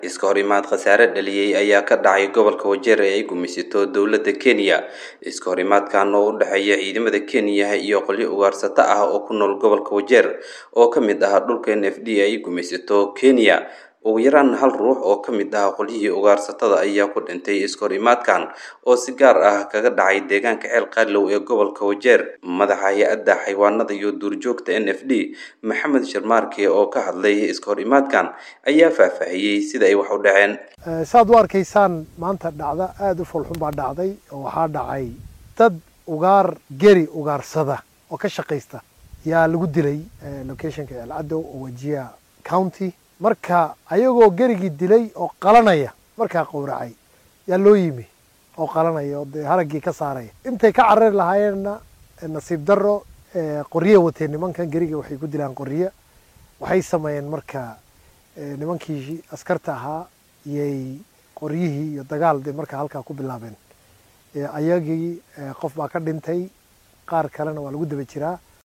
iska hor imaad khasaare dhaliyey ayaa ka dhacay gobolka wajeer ee ay gumaysato dowladda kenya iska hor imaadkan oo u dhexeeya ciidamada kenya iyo qolyo ugaarsato ah oo ku nool gobolka wajeer oo ka mid ah dhulka n f d ay gumaysato kenya ugu yaraan hal ruux oo ka mid ah qolyihii ugaarsatada ayaa ku dhintay iska hor imaadkan oo si gaar ah kaga dhacay deegaanka ceel qaalow ee gobolka wajeer madaxa hay-adda xayawaanada iyo duurjoogta n f d maxamed sharmaarke oo ka hadlay iska hor imaadkan ayaa faahfaahiyey sida ay wax u dhaceen saad u arkaysaan maanta dhacda aada u foolxun baa dhacday oo waxaa dhacay dad ugaar geri ugaarsada oo ka shaqaysta yaa lagu dilay locationka ceelcadow oo wajiya county marka ayagoo gerigii dilay oo qalanaya markaa qowracay yaa loo yimi oo qalanaya oo dee haraggii ka saaraya intay ka carari lahaayeenna nasiib daro qorye wateen nimankan gerigii waxay ku dilaan qorye waxay sameeyeen marka nimankii askarta ahaa iyay qoryihii iyo dagaal dee markaa halkaa ku bilaabeen ayagii qof baa ka dhintay qaar kalena waa lagu daba jiraa